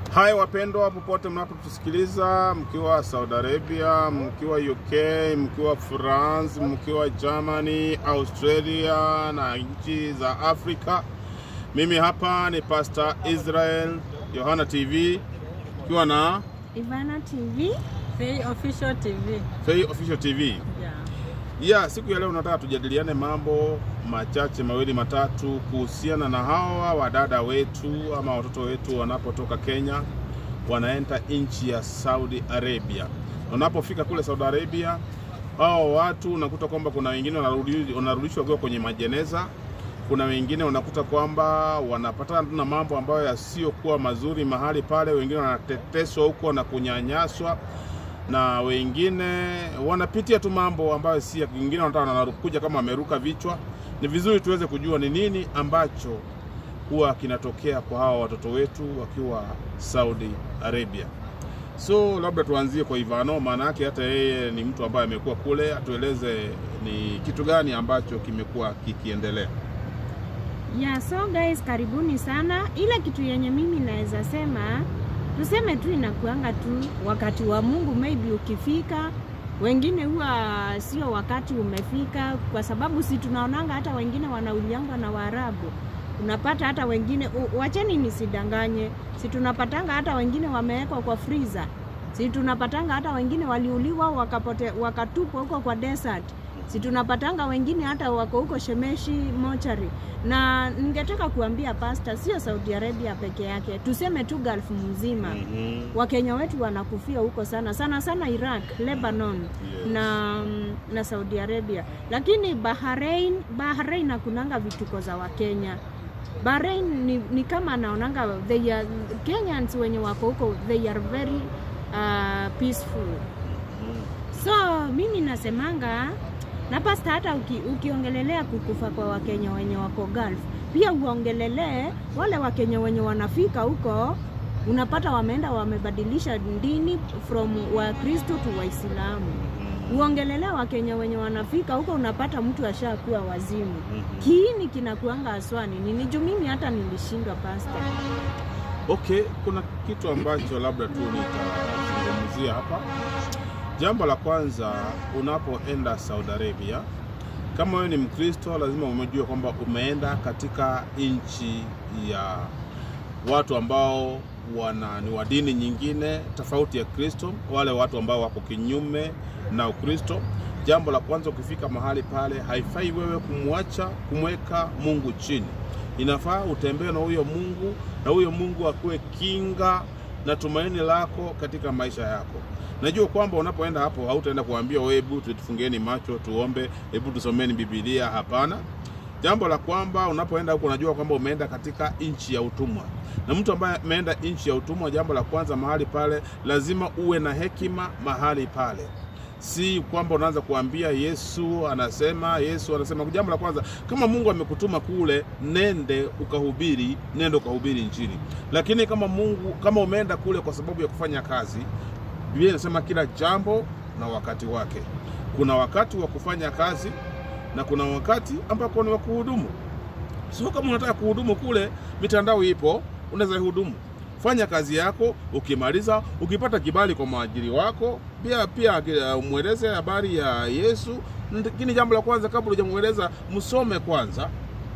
Hai wapendwa, popote mnapotusikiliza, mkiwa Saudi Arabia, mkiwa UK, mkiwa France, mkiwa Germany, Australia na nchi za Afrika, mimi hapa ni Pastor Israel Yohana TV ikiwa na Ivana TV. Faye Official TV. Faye Official TV. Yeah. Ya, siku ya leo nataka tujadiliane mambo machache mawili matatu kuhusiana na hawa wadada wetu ama watoto wetu wanapotoka Kenya wanaenda nchi ya Saudi Arabia. Wanapofika kule Saudi Arabia, hao watu unakuta kwamba kuna wengine wanarudi- wanarudishwa wakiwa kwenye majeneza. Kuna wengine unakuta kwamba wanapatana tu na mambo ambayo yasiyokuwa mazuri mahali pale, wengine wanateteswa huko na kunyanyaswa na wengine wanapitia tu mambo ambayo si ya wengine wanataka wanakuja kama wameruka vichwa. Ni vizuri tuweze kujua ni nini ambacho huwa kinatokea kwa hawa watoto wetu wakiwa Saudi Arabia. So labda tuanzie kwa Ivano, maana yake hata yeye ni mtu ambaye amekuwa kule, atueleze ni kitu gani ambacho kimekuwa kikiendelea. Yeah, so guys, karibuni sana. Ile kitu yenye mimi naweza sema, tuseme tu inakuanga tu wakati wa Mungu, maybe ukifika. Wengine huwa sio wakati umefika, kwa sababu si tunaonanga hata wengine wanauliangwa na Waarabu. Unapata hata wengine u- wacheni nisidanganye, si tunapatanga hata wengine wamewekwa kwa freezer, si tunapatanga hata wengine waliuliwa wakapote, wakatupwa huko kwa desert si tunapatanga wengine hata wako huko Shemeshi mochari. Na ningetaka kuambia pasta, sio Saudi Arabia peke yake, tuseme tu Gulf mzima Mhm. Wakenya wetu wanakufia huko sana sana sana Iraq, Lebanon Yes. na, na Saudi Arabia, lakini Bahrain, Bahrain hakunanga vituko za Wakenya. Bahrain ni, ni kama anaonanga they are, Kenyans wenye wako huko they are very uh, peaceful So mimi nasemanga na pasta, hata uki, ukiongelelea kukufa kwa wakenya wenye wako Gulf, pia uongelelee wale wakenya wenye wanafika huko, unapata wameenda wamebadilisha dini from Wakristo to Waislamu. Uongelelee wakenya wenye wanafika huko, unapata mtu ashakuwa wazimu. Kiini kinakuanga aswani nini? Juu mimi hata nilishindwa pasta. Okay, kuna kitu ambacho labda tu nitazungumzia hapa. Jambo la kwanza, unapoenda Saudi Arabia, kama wewe ni Mkristo, lazima umejua kwamba umeenda katika nchi ya watu ambao wana ni wa dini nyingine tofauti ya Kristo, wale watu ambao wako kinyume na Ukristo. Jambo la kwanza, ukifika mahali pale, haifai wewe kumwacha kumweka Mungu chini. Inafaa utembee na huyo Mungu na huyo Mungu akuwe kinga na tumaini lako katika maisha yako. Najua kwamba unapoenda hapo hautaenda kuambia "Oh, hebu tutufungeni macho tuombe, hebu tusomeni Biblia. Hapana. Jambo la kwamba unapoenda huko unajua kwamba umeenda katika nchi ya utumwa, na mtu ambaye ameenda nchi ya utumwa, jambo la kwanza mahali pale lazima uwe na hekima mahali pale si kwamba unaanza kuambia Yesu anasema, Yesu anasema. Jambo la kwanza, kama Mungu amekutuma kule, nende ukahubiri, nende ukahubiri Injili. Lakini kama Mungu, kama umeenda kule kwa sababu ya kufanya kazi, Biblia inasema kila jambo na wakati wake. Kuna wakati wa kufanya kazi na kuna wakati ambako ni wa kuhudumu. Sio kama unataka kuhudumu kule, mitandao ipo, unaweza hudumu. Fanya kazi yako, ukimaliza, ukipata kibali kwa mwajiri wako, pia pia uh, mweleze habari ya Yesu. Lakini jambo la kwanza, kabla hujamweleza, msome kwanza,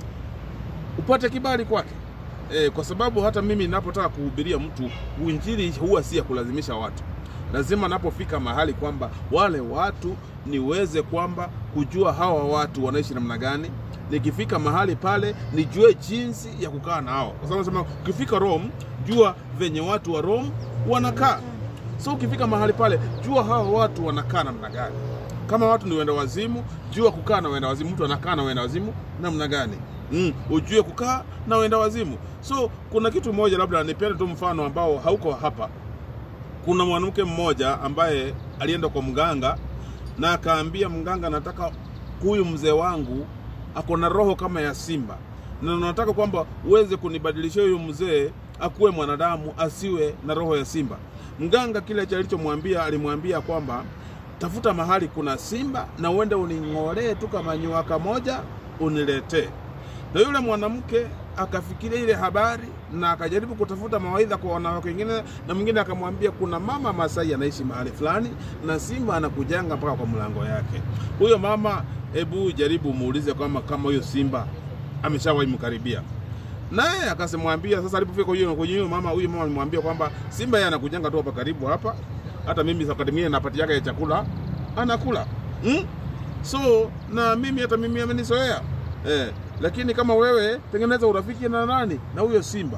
upate kibali kwake. E, kwa sababu hata mimi ninapotaka kuhubiria mtu uinjili huwa si ya kulazimisha watu. Lazima napofika mahali kwamba wale watu niweze kwamba kujua hawa watu wanaishi namna gani. Nikifika mahali pale nijue jinsi ya kukaa na hao, kwa sababu nasema ukifika Rome jua venye watu wa Rome wanakaa. So ukifika mahali pale jua hawa watu wanakaa namna gani. Kama watu ni wenda wazimu, jua kukaa na wenda wazimu. Mtu anakaa na wenda wazimu namna gani? Mm, ujue kukaa na wenda wazimu. So kuna kitu moja, labda nipende tu mfano ambao hauko hapa. Kuna mwanamke mmoja ambaye alienda kwa mganga na akaambia mganga, nataka huyu mzee wangu ako na roho kama ya simba, na nataka kwamba uweze kunibadilishia huyu mzee akuwe mwanadamu, asiwe na roho ya simba. Mganga kile alichomwambia, alimwambia kwamba tafuta mahali kuna simba na uende uning'olee tu kama nywaka moja uniletee. Na yule mwanamke akafikiria ile habari na akajaribu kutafuta mawaidha kwa wanawake wengine, na mwingine akamwambia kuna mama Masai anaishi mahali fulani na simba anakujanga mpaka kwa mlango yake. Huyo mama, hebu jaribu muulize kama kama huyo simba ameshawahi mkaribia naye akasemwambia sasa, alipofika huyo kwenye huyo mama, huyo mama alimwambia kwamba simba yeye anakujanga tu hapa karibu hapa, hata mimi wakati mwingine napati yake ya chakula anakula hmm? So na mimi hata mimi amenizoea eh, lakini kama wewe tengeneza urafiki na nani na huyo simba.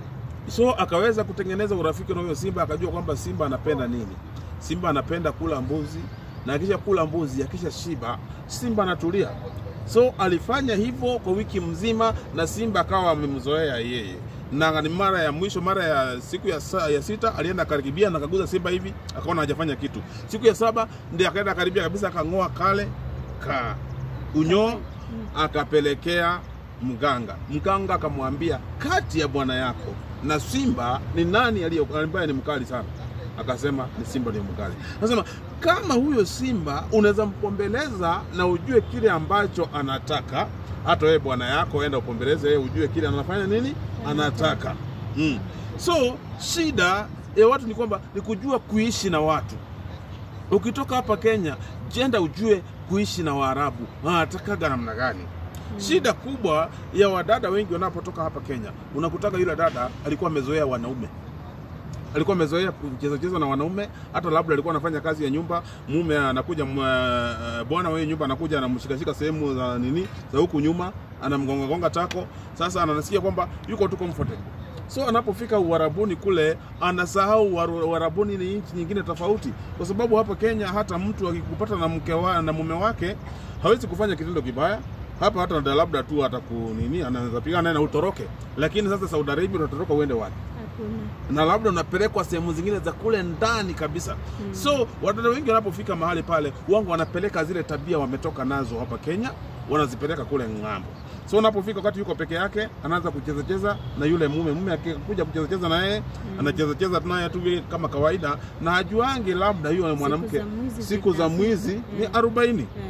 So akaweza kutengeneza urafiki na huyo simba, akajua kwamba simba anapenda nini. Simba anapenda kula mbuzi, na akisha kula mbuzi, akisha shiba, simba anatulia. So alifanya hivyo kwa wiki mzima, na simba akawa amemzoea yeye na ni mara ya mwisho, mara ya siku ya, sa, ya sita alienda akaribia na akaguza simba hivi, akaona hajafanya kitu. Siku ya saba ndiye akaenda karibia kabisa, akang'oa kale ka unyoo akapelekea mganga. Mganga akamwambia kati ya bwana yako na simba ni nani aliye ambaye ni mkali sana? Akasema ni simba ndio mkali. Anasema kama huyo simba unaweza mpombeleza na ujue kile ambacho anataka, hata wewe bwana yako enda upombeleze yeye, ujue kile anafanya nini anataka. Mm. So shida ya watu ni kwamba ni kujua kuishi na watu. Ukitoka hapa Kenya, jenda ujue kuishi na Waarabu wanatakaga namna gani. Shida kubwa ya wadada wengi wanapotoka hapa Kenya, unakutaka yule dada alikuwa amezoea wanaume alikuwa amezoea kucheza cheza na wanaume, hata labda alikuwa anafanya kazi ya nyumba, mume anakuja, mwa- bwana wa hiyo nyumba anakuja anamshikashika sehemu za nini za huku nyuma, anamgonga gonga tako. Sasa anasikia kwamba yuko tu comfortable, so anapofika Uarabuni kule anasahau Uaru- Uarabuni ni nchi nyingine tofauti, kwa sababu hapa Kenya hata mtu akikupata na mke wa, na mume wake hawezi kufanya kitendo kibaya hapa, hata labda tu atakunini, anaweza pigana naye na utoroke. Lakini sasa Saudi Arabia unatoroka uende wapi? Hakuna. na labda unapelekwa sehemu zingine za kule ndani kabisa. So wadada wengi wanapofika mahali pale, wangu wanapeleka zile tabia wametoka nazo hapa Kenya, wanazipeleka kule ng'ambo. So unapofika wakati yuko peke yake, anaanza kucheza cheza na yule mume. Mume akikuja kucheza cheza na yeye, anacheza cheza naye tu vile kama kawaida, na hajuangi labda yule mwanamke za mwizi siku za zinafika. mwizi ni Eh. arobaini. Eh,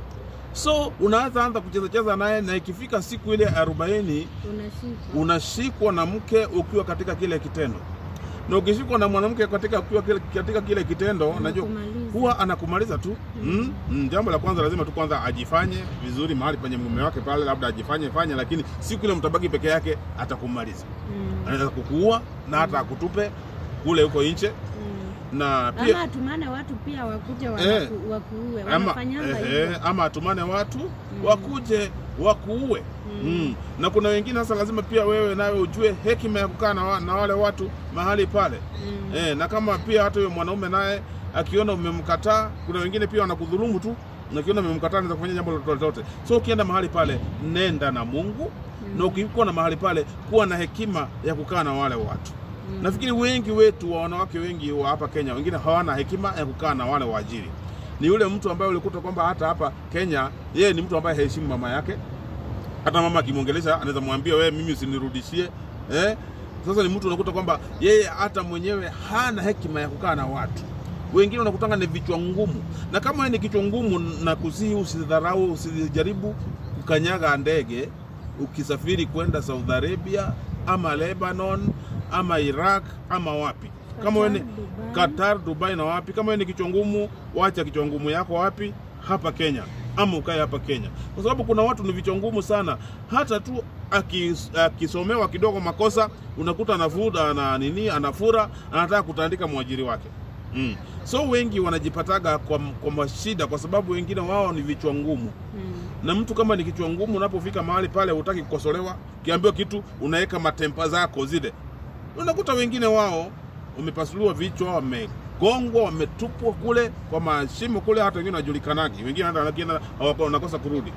So unaanza anza kucheza cheza naye, na ikifika siku ile arobaini unashikwa. unashikwa na mke ukiwa katika kile kitendo, na ukishikwa na mwanamke katika ukiwa kile, katika kile kitendo, najua Anakumaliza. huwa anakumaliza tu mm. Mm, jambo la kwanza lazima tu kwanza ajifanye vizuri mahali penye mume wake pale, labda ajifanye fanye, lakini siku ile mtabaki peke yake, atakumaliza. Mm, Anaweza kukuua na hata akutupe kule huko nje, mm. na Ama pia atumane watu pia wakuje Eh. wanaku- wakuue, ama, wanafanyanga eh, hivyo. eh, ama atumane watu wakuje wakuue mm. na kuna wengine sasa, lazima pia wewe nawe ujue hekima ya kukaa na, wa, na wale watu mahali pale Mm. eh, na kama pia hata huyo mwanaume naye akiona umemkataa, kuna wengine pia wanakudhulumu tu, na ukiona umemkataa anaweza kufanya jambo lolote lolote. So ukienda mahali pale, nenda na Mungu na ukikuwa na mahali pale, kuwa na hekima ya kukaa na wale watu. Nafikiri wengi wetu wa wanawake wengi wa hapa Kenya, wengine hawana hekima ya kukaa na wale waajiri. Ni yule mtu ambaye ulikuta kwamba hata hapa Kenya yeye ni mtu ambaye haheshimu mama yake. Hata mama akimwongelesha anaweza mwambia wewe, mimi usinirudishie eh? Sasa ni mtu unakuta kwamba yeye hata mwenyewe hana hekima ya kukaa na watu. Wengine unakutanga ni vichwa ngumu, na kama wewe ni kichwa ngumu, na kusihi usidharau, usijaribu kukanyaga ndege ukisafiri kwenda Saudi Arabia ama Lebanon ama Iraq ama wapi. Kama wewe ni Qatar, Dubai. Qatar, Dubai na wapi. Kama wewe ni kichwa ngumu, wacha kichwa ngumu yako wapi? Hapa Kenya, ama ukae hapa Kenya, kwa sababu kuna watu ni vichwa ngumu sana. Hata tu akis- akisomewa kidogo makosa, unakuta anafuda na nini, anafura, anataka kutandika mwajiri wake mm. So wengi wanajipataga kwa, kwa mashida, kwa sababu wengine wao ni vichwa ngumu Mm. na mtu kama ni kichwa ngumu, unapofika mahali pale hutaki kukosolewa, ukiambiwa kitu unaweka matempa zako zile. Unakuta wengine wao wamepasuliwa vichwa, wamegongwa, wametupwa kule kwa mashimo kule, hata wengine wajulikanagi, wengine hata wakienda hawako- wanakosa kurudi.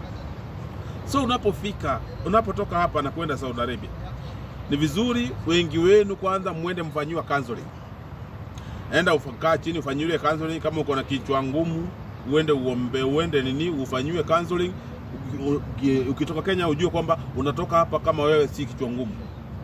So unapofika unapotoka hapa na kwenda Saudi Arabia, ni vizuri wengi wenu kwanza mwende mfanyiwa counseling. Enda ufakaa chini ufanyiwe counseling. Kama uko na kichwa ngumu, uende uombe, uende nini, ufanyiwe counseling. Uki- uki- Ukitoka Kenya ujue kwamba unatoka hapa kama wewe si kichwa ngumu,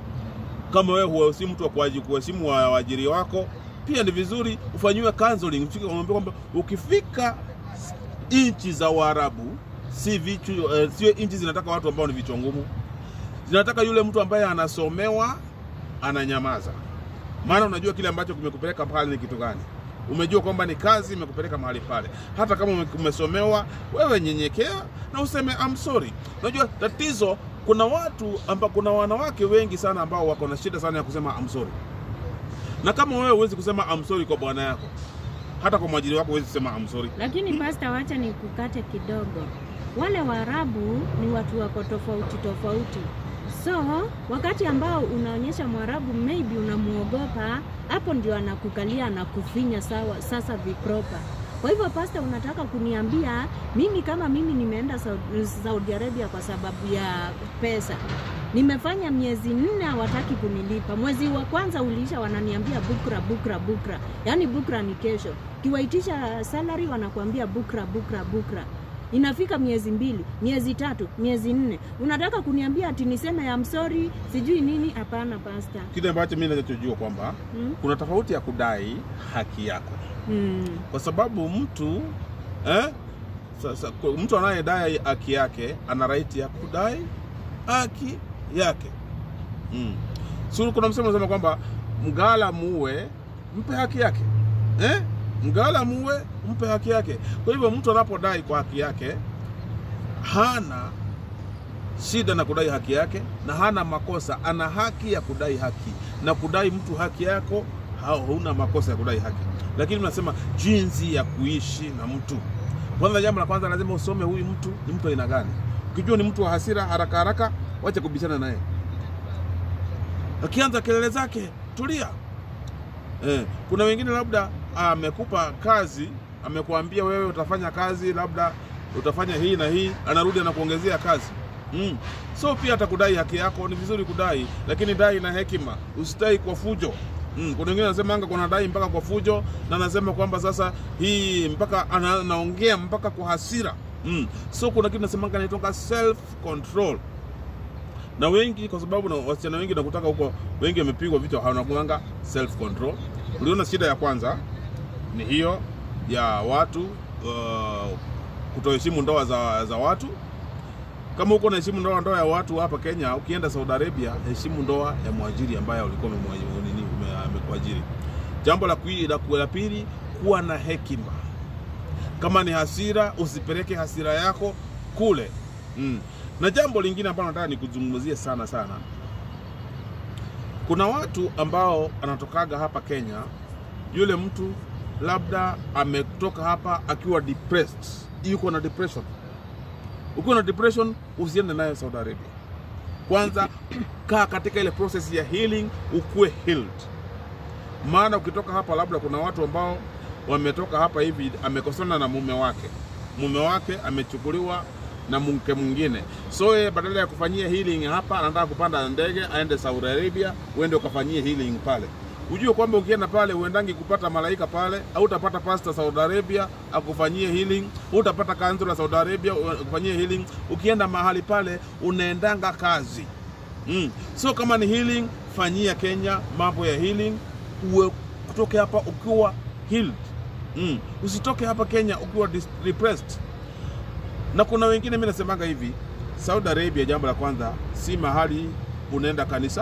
kama wewe huwa si mtu wa kuwaji- kuheshimu wa- waajiri wako, pia ni vizuri ufanyiwe counseling. Ufike umwambie kwamba ukifika nchi za Waarabu si vichu, eh, sio nchi zinataka watu ambao ni vichwa ngumu zinataka yule mtu ambaye anasomewa ananyamaza, maana unajua kile ambacho kimekupeleka pale ni kitu gani. Umejua kwamba ni kazi imekupeleka mahali pale. Hata kama ume- umesomewa, wewe nyenyekea na useme I'm sorry. Unajua tatizo, kuna watu amba, kuna wanawake wengi sana ambao wako na shida sana ya kusema I'm sorry, na kama wewe huwezi kusema I'm sorry kwa bwana yako, hata kwa mwajiri wako huwezi kusema I'm sorry. Lakini pasta, wacha ni kukate kidogo. Wale Waarabu ni watu wako tofauti tofauti, so wakati ambao unaonyesha Mwarabu maybe unamuogopa, hapo ndio anakukalia anakufinya sawa, sasa vipropa. Kwa hivyo pasta, unataka kuniambia mimi kama mimi nimeenda Saudi, Saudi Arabia kwa sababu ya pesa nimefanya miezi nne hawataki kunilipa. Mwezi wa kwanza uliisha, wananiambia bukra bukra bukra, yaani bukra ni kesho. Kiwaitisha salary wanakuambia bukra bukra bukra. Inafika miezi mbili, miezi tatu, miezi nne, unataka kuniambia ati niseme ya msori sijui nini? Hapana pasta. Kile ambacho mimi ninachojua kwamba Hmm? kuna tofauti ya kudai haki yako Hmm. kwa sababu mtu eh, sasa, kwa- mtu anayedai haki yake ana right ya kudai haki yake mm. Si kuna msemo unasema kwamba mgala muue mpe haki yake eh? Mgala muue mpe haki yake. Kwa hivyo mtu anapodai kwa haki yake hana shida na kudai haki yake na hana makosa, ana haki ya kudai haki na kudai mtu haki yako, hauna makosa ya kudai haki. Lakini mnasema jinsi ya kuishi na mtu. Kwanza, jambo la kwanza lazima usome huyu mtu ni mtu aina gani. Ukijua ni mtu wa hasira haraka haraka, wacha kubishana naye. Akianza kelele zake, tulia. Eh, kuna wengine labda amekupa kazi, amekuambia wewe utafanya kazi, labda utafanya hii na hii, anarudi anakuongezea kazi mm. So pia atakudai haki yako, ni vizuri kudai, lakini dai na hekima, usidai kwa fujo mm. Kuna wengine anasema anga kuna dai mpaka kwa fujo, na anasema kwamba sasa hii mpaka ana- anaongea mpaka kwa hasira mm. So kuna kitu nasemanga inaitwa self control na wengi kwa sababu na wasichana wengi nakutaka huko, wengi wamepigwa vichwa, hawanakuanga self control. Uliona shida ya kwanza ni hiyo ya watu uh, kutoheshimu ndoa za, za watu. Kama huko unaheshimu ndoa ndoa ya watu hapa Kenya, ukienda Saudi Arabia, heshimu ndoa ya mwajiri ambaye ulikuwa umemwa- nini, ume- amekuajiri. Jambo la, kui- la, la pili, kuwa na hekima. Kama ni hasira, usipeleke hasira yako kule mm. Na jambo lingine ambalo nataka nikuzungumzie sana sana, kuna watu ambao anatokaga hapa Kenya, yule mtu labda ametoka hapa akiwa depressed, yuko na depression. Ukiwa na depression, usiende nayo Saudi Arabia. Kwanza kaa katika ile process ya healing, ukuwe healed. Maana ukitoka hapa, labda kuna watu ambao wametoka hapa hivi, amekosana na mume wake, mume wake amechukuliwa na mke mwingine, so yeye badala ya kufanyia healing hapa, anataka kupanda ndege aende Saudi Arabia, uende ukafanyie healing pale. Ujue kwamba ukienda pale uendangi kupata malaika pale, au utapata pastor Saudi Arabia akufanyie healing, utapata kansela Saudi Arabia akufanyie healing. Ukienda mahali pale unaendanga kazi mm. So kama ni healing, fanyia Kenya mambo ya healing, uwe kutoke hapa ukiwa healed mm. Usitoke hapa Kenya ukiwa dis- depressed. Na kuna wengine, mimi nasemanga hivi, Saudi Arabia, jambo la kwanza, si mahali unaenda kanisa,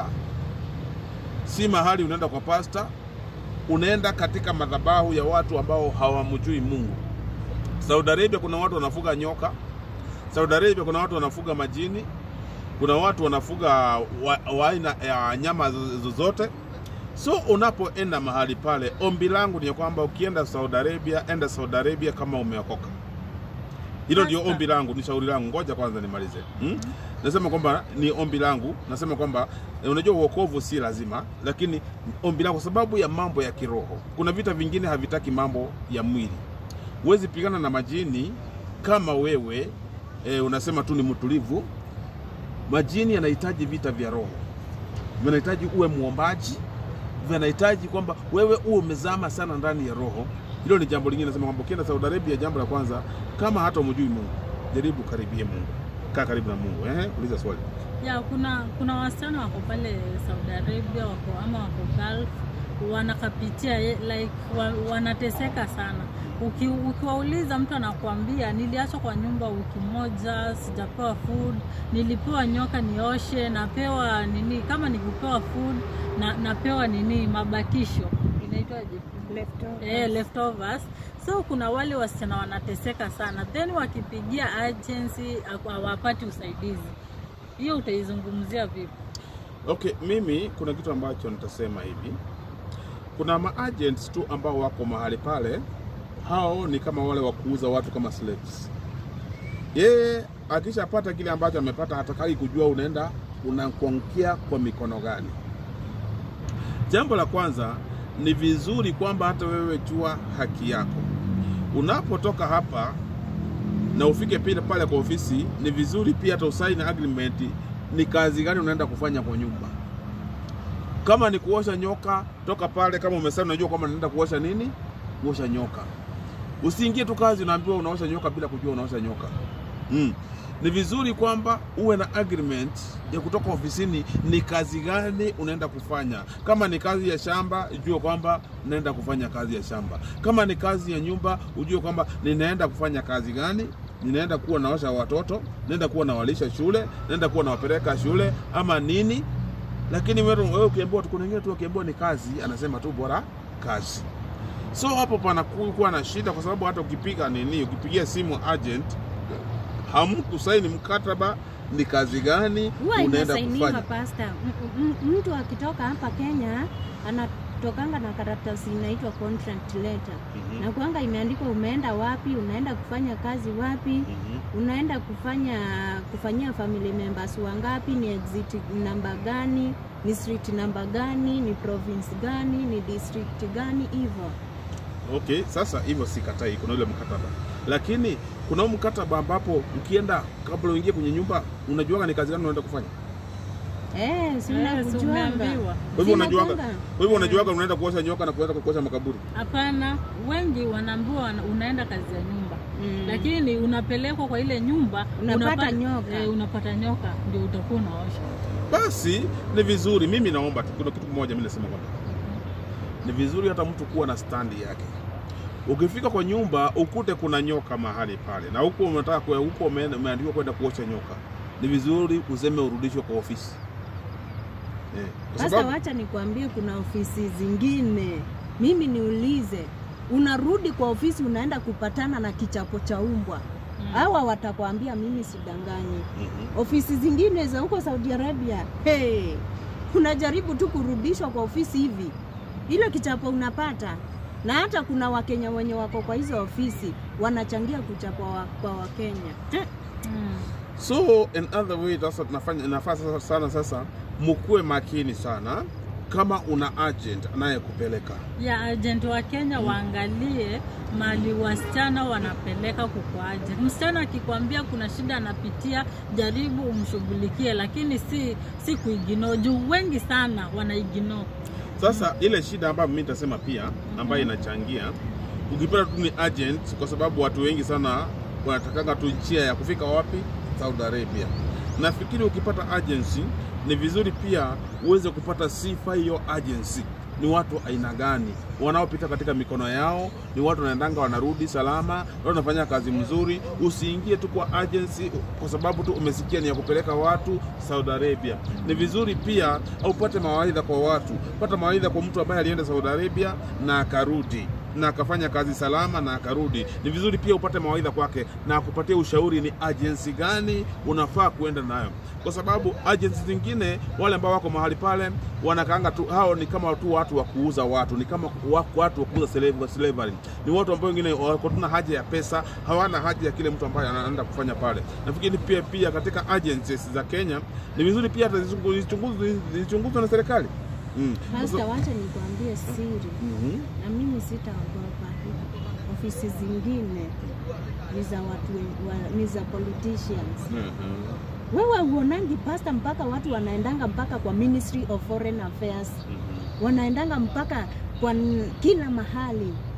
si mahali unaenda kwa pasta, unaenda katika madhabahu ya watu ambao hawamjui Mungu. Saudi Arabia kuna watu wanafuga nyoka. Saudi Arabia kuna watu wanafuga majini. Kuna watu wanafuga wa, wa aina ya nyama zo- zozote. So unapoenda mahali pale, ombi langu ni ya kwamba ukienda Saudi Arabia, enda Saudi Arabia kama umeokoka. Hilo ndio Pastor. ombi langu, ni shauri langu. Ngoja kwanza nimalize. Hmm? Nasema kwamba ni ombi langu, nasema kwamba eh, unajua uokovu si lazima, lakini ombi langu kwa sababu ya mambo ya kiroho. Kuna vita vingine havitaki mambo ya mwili. Huwezi pigana na majini kama wewe e, unasema tu ni mtulivu. Majini yanahitaji vita vya roho, vinahitaji uwe mwombaji, vinahitaji kwamba wewe uwe umezama sana ndani ya roho. Hilo ni jambo lingine. Nasema kwamba ukienda Saudi Arabia, jambo la kwanza, kama hata umjui Mungu, jaribu karibie Mungu, kaa karibu na Mungu. Ehe, uliza swali. ya kuna kuna wasichana wako pale Saudi Arabia wako ama wako Gulf wanakapitia eh, like wa, wanateseka sana. Uki, ukiwauliza mtu anakuambia niliachwa kwa nyumba wiki moja, sijapewa food, nilipewa nyoka nioshe, napewa nini, kama nikupewa food na, napewa nini mabakisho inaitwaje? eh, leftovers. So kuna wale wasichana wanateseka sana, then wakipigia agency haku- hawapati usaidizi. Hiyo utaizungumzia vipi? Okay, mimi kuna kitu ambacho nitasema hivi. Kuna maagents tu ambao wako mahali pale, hao ni kama wale wa kuuza watu kama slaves. Yeye akishapata kile ambacho amepata, hatakai kujua unaenda unakuangukia kwa mikono gani. Jambo la kwanza ni vizuri kwamba hata wewe jua haki yako. Unapotoka hapa na ufike pale pale kwa ofisi, ni vizuri pia hata usaini agreement, ni kazi gani unaenda kufanya kwa nyumba. Kama ni kuosha nyoka, toka pale. Kama umesema unajua kwamba unaenda kuosha nini, kuosha nyoka. Usiingie tu kazi unaambiwa unaosha nyoka bila kujua unaosha nyoka. Mm. Ni vizuri kwamba uwe na agreement ya kutoka ofisini, ni kazi gani unaenda kufanya. Kama ni kazi ya shamba, ujue kwamba naenda kufanya kazi ya shamba. Kama ni kazi ya nyumba, ujue kwamba ninaenda kufanya kazi gani. Ninaenda kuwa naosha watoto, naenda kuwa nawalisha shule, naenda kuwa nawapeleka shule ama nini. Lakini wewe wewe ukiambiwa tu, kuna wengine tu wakiambiwa ni kazi, anasema tu bora kazi. So hapo panakuwa na shida, kwa sababu hata ukipiga nini, ukipigia simu agent hamkusaini mkataba, ni kazi gani huwa unaenda inasainiwa kufanya. pasta. M- m- Mtu akitoka hapa Kenya anatokanga na karatasi inaitwa contract letter Mhm. na kuanga imeandikwa umeenda wapi, unaenda kufanya kazi wapi, Mhm. unaenda kufanya kufanyia family members wangapi, ni exit namba gani, ni street namba gani, ni province gani, ni district gani, hivyo Okay, sasa hivyo sikatai, kuna ule mkataba, lakini kuna huu mkataba ambapo ukienda, kabla uingie kwenye nyumba, unajuaga ni kazi gani unaenda kufanya. eh, si Eh, si unakujuanga. umeambiwa? Kwa hivyo unajuaga, Sinakuanga. kwa hivyo unajuaga unaenda kuosha nyoka na kuweza kuosha makaburi. Hapana, wengi wanaambiwa wana- unaenda kazi ya nyumba Mm. lakini unapelekwa kwa ile nyumba Unapata unapa- nyoka. eh, unapata nyoka ndio utakuwa unaosha. Basi ni vizuri, mimi naomba tu, kuna kitu kimoja mimi nasema kwamba ni vizuri hata mtu kuwa na standi yake. Ukifika kwa nyumba ukute kuna nyoka mahali pale, na huko unataka kwa huko ume- umeandikwa kwenda kuosha nyoka, ni vizuri useme urudishwe kwa ofisi eh, kwa Sasa sababu wacha nikwambie, kuna ofisi zingine, mimi niulize, unarudi kwa ofisi unaenda kupatana na kichapo cha umbwa Mm. hawa watakwambia mimi sidanganyi. Mhm. Ofisi zingine za huko Saudi Arabia, hey, unajaribu tu kurudishwa kwa ofisi hivi, ile kichapo unapata. Na hata kuna Wakenya wenye wako kwa hizo ofisi wanachangia kuchapwa wa, kwa Wakenya. Mm. So in other way, sasa tunafanya nafaa sasa sana sasa, mkuwe makini sana kama una agent anayekupeleka. ya agent wa Kenya waangalie mali wasichana wanapeleka kukuaje. Msichana akikwambia kuna shida anapitia, jaribu umshughulikie, lakini si si kuigino juu wengi sana wanaigino. Sasa ile shida ambayo mimi nitasema pia ambayo inachangia, ukipata tu ni agent, kwa sababu watu wengi sana wanatakanga tu njia ya kufika wapi? Saudi Arabia. Nafikiri ukipata agency ni vizuri pia uweze kupata sifa hiyo agency ni watu aina gani wanaopita katika mikono yao, ni watu wanaendanga wanarudi salama, watu wanafanya kazi mzuri. Usiingie tu kwa agency kwa sababu tu umesikia ni ya kupeleka watu Saudi Arabia. Ni vizuri pia upate mawaidha kwa watu, pata mawaidha kwa mtu ambaye alienda Saudi Arabia na akarudi na akafanya kazi salama na akarudi. Ni vizuri pia upate mawaidha kwake na akupatie ushauri ni agency gani unafaa kuenda nayo, kwa sababu agency zingine wale ambao wako mahali pale wanakaanga tu, hao ni kama tu watu wa kuuza watu, ni kama wa- watu wa kuuza slave- slavery. Ni watu ambao wengine wako tuna haja ya pesa, hawana haja ya kile mtu ambaye anaenda kufanya pale. Nafikiri pia pia katika agencies za Kenya ni vizuri pia hata zichungu- zichunguzwe zichunguzwe na serikali mm. Pasta, wacha nikwambie siri, Mhm. na mimi sitaogopa. Ofisi zingine ni za watu wa, ni za politicians. Mhm. Wewe uonangi pasta, mpaka watu wanaendanga mpaka kwa Ministry of Foreign Affairs, Mhm. wanaendanga mpaka kwa n- kila mahali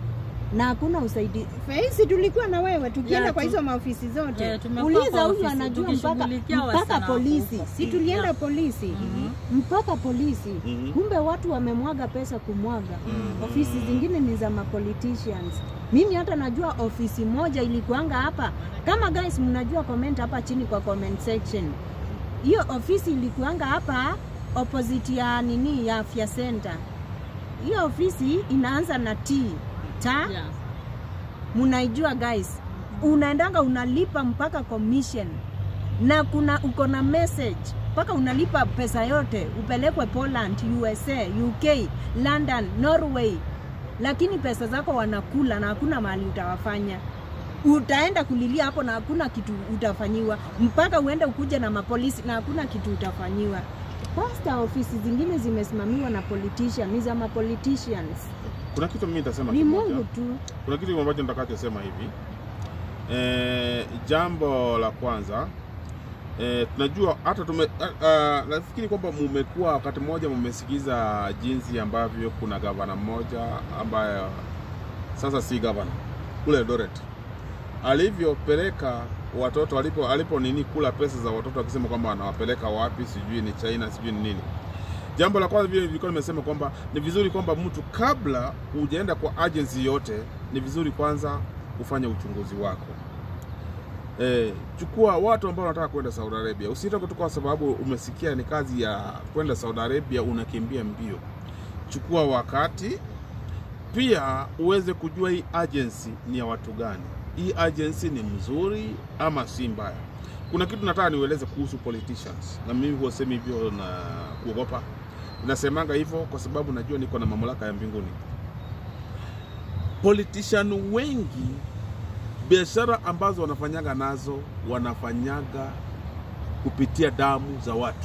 na hakuna usaidizi. Fezi tulikuwa na wewe tukienda Yeah, kwa tu- hizo maofisi zote. Yeah, tumekuwa Uliza kwa huyu ofisi anajua mpaka tukishughulikia mpaka wasichana polisi. huko. Si tulienda Yeah. polisi. Mhm. Mpaka polisi. Mhm. Kumbe watu wamemwaga pesa kumwaga. Mhm. Ofisi zingine ni za mapoliticians. Mimi hata najua ofisi moja ilikuanga hapa. Kama guys mnajua comment hapa chini kwa comment section. Hiyo ofisi ilikuanga hapa opposite ya nini ya afya center. Hiyo ofisi inaanza na T. Ta Yeah. munaijua guys, unaendanga unalipa mpaka commission na kuna uko na message mpaka unalipa pesa yote upelekwe Poland, USA, UK, London, Norway, lakini pesa zako wanakula na hakuna mahali utawafanya. Utaenda kulilia hapo na hakuna kitu utafanyiwa, mpaka uende ukuje na mapolisi na hakuna kitu utafanyiwa. Pasta ofisi zingine zimesimamiwa na politician, ni za mapoliticians. Kuna kitu mimi nitasema Ni kimoja. Mungu tu. Kuna kitu ambacho nitakachosema hivi e, jambo la kwanza e, tunajua hata tume a- a- nafikiri kwamba mumekuwa wakati mmoja mumesikiza jinsi ambavyo kuna gavana mmoja ambaye sasa si gavana kule Eldoret alivyopeleka watoto alipo alipo nini kula pesa za watoto akisema kwamba anawapeleka wapi, sijui ni China, sijui ni nini. Jambo la kwanza vile nilikuwa nimesema kwamba ni vizuri kwamba mtu kabla hujaenda kwa agency yote, ni vizuri kwanza ufanye uchunguzi wako. E, chukua watu ambao wanataka kwenda Saudi Arabia. Usiende tu kwa sababu umesikia ni kazi ya kwenda Saudi Arabia unakimbia mbio. Chukua wakati pia uweze kujua hii agency ni ya watu gani. Hii agency ni mzuri ama si mbaya. Kuna kitu nataka niueleze kuhusu politicians, na mimi huwa semi hivyo na kuogopa. Nasemanga hivyo kwa sababu najua niko na mamlaka ya mbinguni. Politician wengi biashara ambazo wanafanyaga nazo wanafanyaga kupitia damu za watu,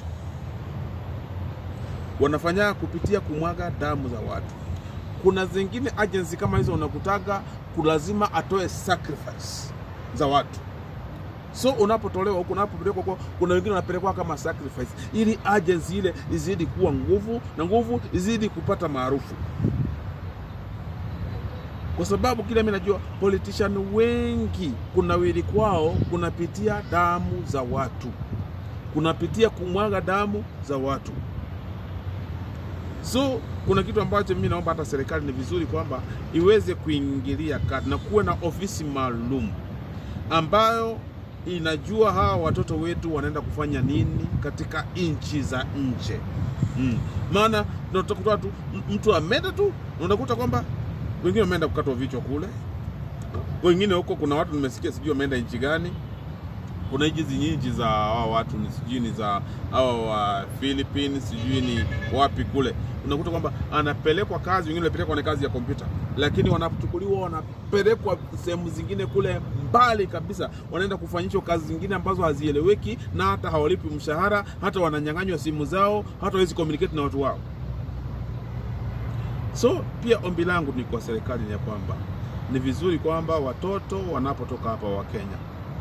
wanafanyaga kupitia kumwaga damu za watu. Kuna zingine agency kama hizo unakutaga kulazima atoe sacrifice za watu so unapotolewa huku unapopelekwa kwa kuna wengine wanapelekwa kama sacrifice ili agency ile izidi kuwa nguvu na nguvu izidi kupata maarufu kwa sababu kile mimi najua politician wengi kunawili kwao kunapitia damu za watu kunapitia kumwaga damu za watu so kuna kitu ambacho mimi naomba hata serikali ni vizuri kwamba iweze kuingilia kati na kuwe na ofisi maalum ambayo inajua hawa watoto wetu wanaenda kufanya nini katika nchi za nje mm. maana utakuta tu m- mtu ameenda tu na unakuta kwamba wengine wameenda kukatwa vichwa kule wengine huko kuna watu nimesikia sijui wameenda nchi gani kuna hizi nyingi za hawa watu ni sijui ni za hawa wa Philippines sijui ni wapi kule unakuta kwamba anapelekwa kazi wengine wanapelekwa na kazi ya kompyuta lakini wanachukuliwa wanapelekwa sehemu zingine kule mbali kabisa wanaenda kufanyishwa kazi zingine ambazo hazieleweki na hata hawalipi mshahara hata wananyang'anywa simu zao hata hawezi communicate na watu wao so pia ombi langu ni kwa serikali ni ya kwamba ni vizuri kwamba watoto wanapotoka hapa wa Kenya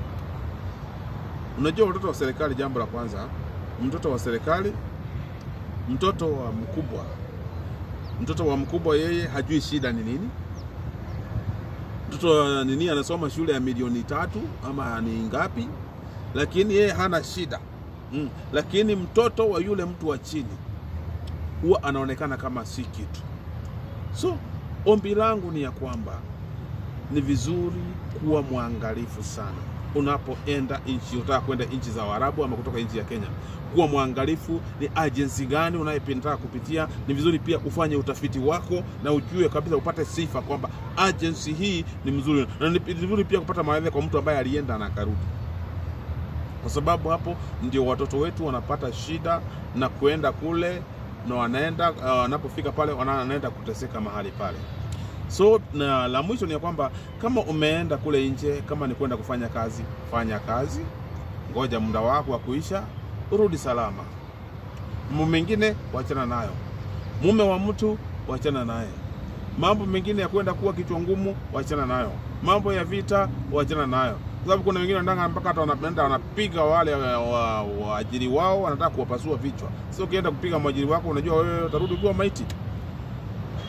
Unajua watoto wa serikali, jambo la kwanza, mtoto wa serikali, mtoto wa mkubwa, mtoto wa mkubwa yeye hajui shida ni nini. Mtoto wa nini anasoma shule ya milioni tatu ama ni ngapi, lakini yeye hana shida mm. Lakini mtoto wa yule mtu wa chini huwa anaonekana kama si kitu. So ombi langu ni ya kwamba ni vizuri kuwa mwangalifu sana unapoenda nchi unataka kwenda nchi za Waarabu ama kutoka nchi ya Kenya, kuwa mwangalifu ni agency gani unayependa kupitia. Ni vizuri pia ufanye utafiti wako na ujue kabisa, upate sifa kwamba agency hii ni mzuri, na ni vizuri pia kupata maelezo kwa mtu ambaye alienda na akarudi, kwa sababu hapo ndio watoto wetu wanapata shida na kuenda kule na wanaenda uh, wanapofika pale wana- wanaenda kuteseka mahali pale. So na la mwisho ni ya kwamba kama umeenda kule nje, kama ni kwenda kufanya kazi, fanya kazi, ngoja muda wako wa kuisha, urudi salama. Mambo mengine wachana nayo, mume wa mtu wachana naye, mambo mengine ya kwenda kuwa kichwa ngumu wachana nayo, mambo ya vita wachana nayo, kwa sababu kuna wengine wanataka mpaka hata wanaenda wanapiga wale waajiri wa, waajiri wao, wanataka kuwapasua vichwa. Sio ukienda kupiga mwajiri wako, unajua wewe utarudi kuwa maiti.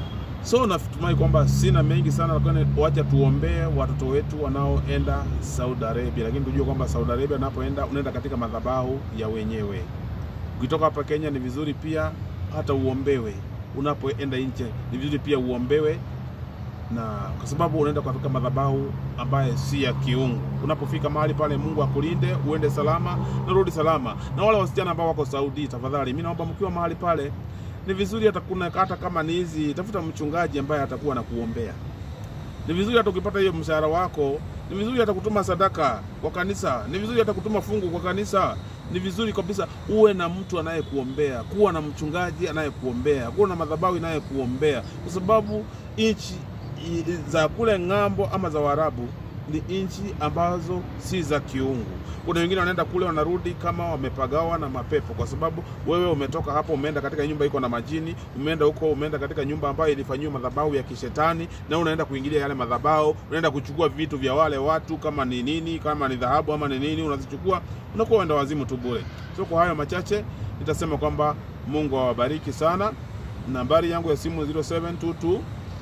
So natumai kwamba sina mengi sana, lakini wacha tuombee watoto wetu wanaoenda Saudi Arabia, lakini tujue kwamba Saudi Arabia unapoenda unaenda katika madhabahu ya wenyewe. Ukitoka hapa Kenya ni vizuri pia hata uombewe. Unapoenda nje ni vizuri pia uombewe, na kwa sababu unaenda katika madhabahu ambaye si ya kiungu. Unapofika mahali pale, Mungu akulinde, uende salama na rudi salama. Na wale wasichana ambao wako Saudi, tafadhali, mimi naomba mkiwa mahali pale ni vizuri hata kuna hata kama ni hizi, tafuta mchungaji ambaye atakuwa na kuombea. Ni vizuri hata ukipata hiyo mshahara wako, ni vizuri hata kutuma sadaka kwa kanisa, ni vizuri hata kutuma fungu kwa kanisa. Ni vizuri kabisa uwe na mtu anayekuombea, kuwa na mchungaji anayekuombea, kuwa na madhabahu inayekuombea, kwa sababu nchi i- za kule ng'ambo ama za Waarabu ni nchi ambazo si za kiungu. Kuna wengine wanaenda kule wanarudi kama wamepagawa na mapepo, kwa sababu wewe umetoka hapo, umeenda katika nyumba iko na majini, umeenda huko, umeenda katika nyumba ambayo ilifanyiwa madhabahu ya kishetani, na unaenda kuingilia yale madhabahu, unaenda kuchukua vitu vya wale watu, kama ni nini, kama ni dhahabu ama ni nini, unazichukua, unakuwa wenda wazimu tu bure. So kwa hayo machache nitasema kwamba Mungu awabariki sana. Nambari yangu ya simu 0722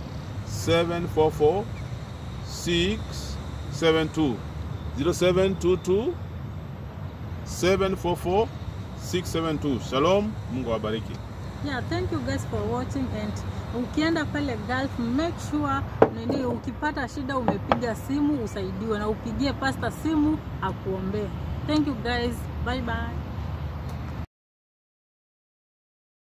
744 672 0722 744 672. Shalom, Mungu awabariki. yeah thank you guys for watching and ukienda pale Gulf make sure nini ukipata shida umepiga simu usaidiwe na upigie pasta simu akuombee thank you guys bye bye